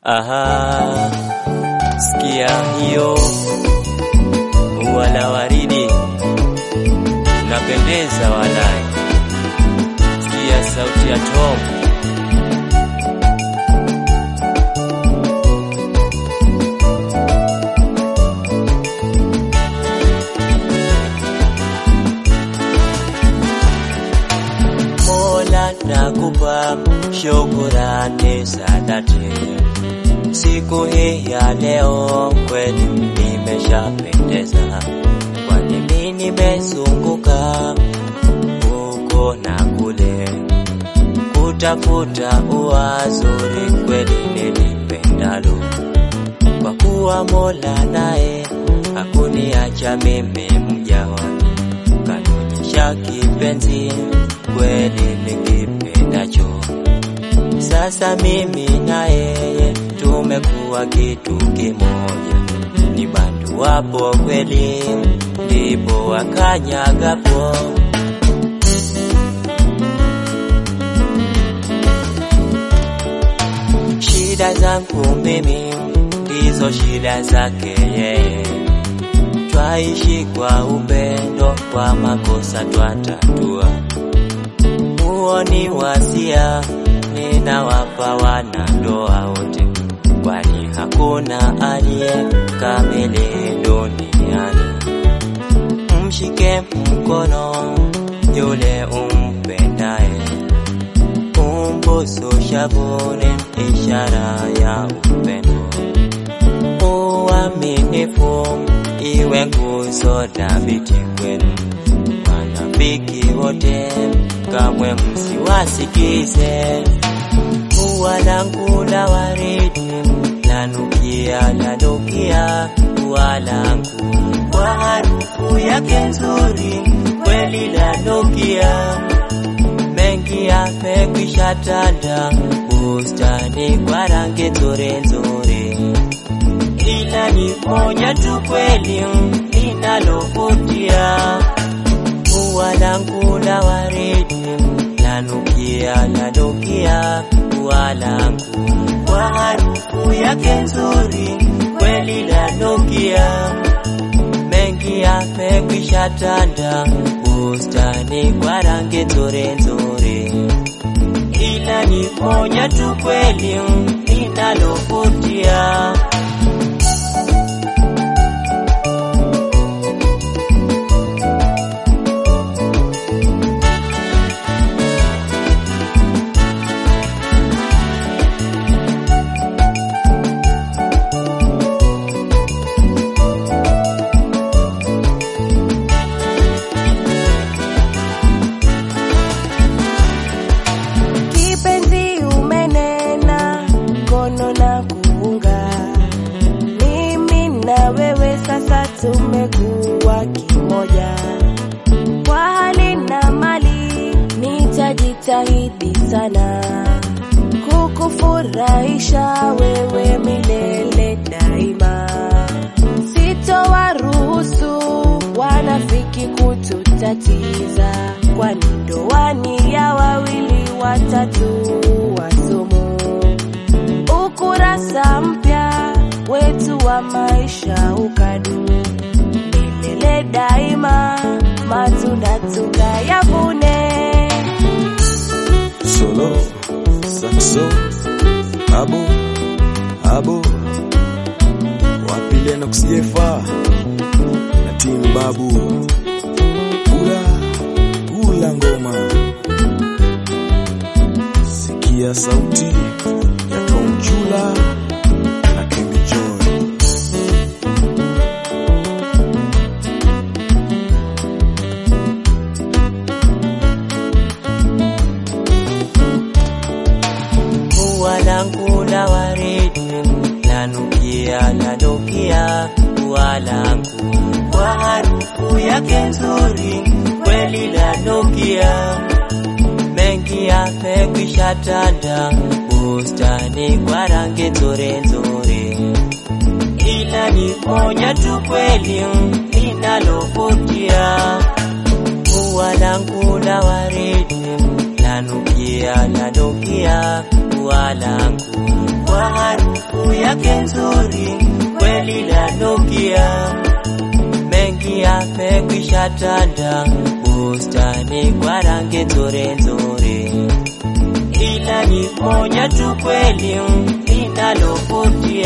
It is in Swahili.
Aha, sikia hiyo wala waridi, napendeza walai. Sikia sauti ya Tom. Mola nakupa shukurani za dhati, siku hii ya leo kweli nimeshapendeza, kwani mimi nimezunguka huko na kule kutafuta uwazuri kweli nilipendalo, kwa kuwa Mola naye hakuniacha mimi mja wake, kanionyesha kipenzi kweli nikipendacho. Sasa mimi na yeye tumekuwa kitu kimoja, ni bandu wapo kweli, ndipo wakanyagapo. Shida zangu mimi ndizo shida zake yeye, twaishi kwa upendo, kwa makosa twatatua huo ni wasia ninawapa wanandoa wote, kwani hakuna aliye kamili duniani. Mshike mkono yule umpendaye, umbusu shavuni, ishara ya upendo. Uaminifu iwe nguzo dhabiti kwenu, wanafiki wote kamwe msiwasikize. Ua langu la waridi lanukia lanukia, ua langu kwa harufu yake nzuri kweli lanukia. Mengi yamekwisha tanda bustani kwa rangi nzuri nzuri, ila ni moja tu kweli linalovutia ua langu la waridi lanukia lanukia, ua langu kwa harufu yake nzuri kweli lanukia. Mengi yamekwisha tanda bustani kwa rangi nzuri nzuri, ila ni moja tu kweli linalovutia. Kipenzi umenena kono na kuunga, mimi na wewe sasa tumekuwa kimoja. Kwa hali na mali nitajitahidi sana kukufurahisha wewe milele daima. Sitowaruhusu wanafiki kututatiza, kwani ndoani ya wawili watatu wasumu. Ukurasa mpya wetu wa maisha ukadumu milele daima, matunda tukayavune. solo saxo abo abo wapile na kusijefa na timu babu kula kula ngoma sikia sauti ya Tom Chula na Kembi Joy Ua langu la waridi lanukia lanukia, ua langu kwa harufu yake nzuri kweli lanukia. Mengi yamekwisha tanda bustani kwa rangi nzuri nzuri, ila ni moja tu kweli linalovutia. Ua langu la waridi lanukia lanukia, ua langu kwa harufu yake nzuri kweli lanukia, mengi yamekwisha tanda bustani kwa rangi nzuri nzuri, ila ni moja tu kweli linalovutia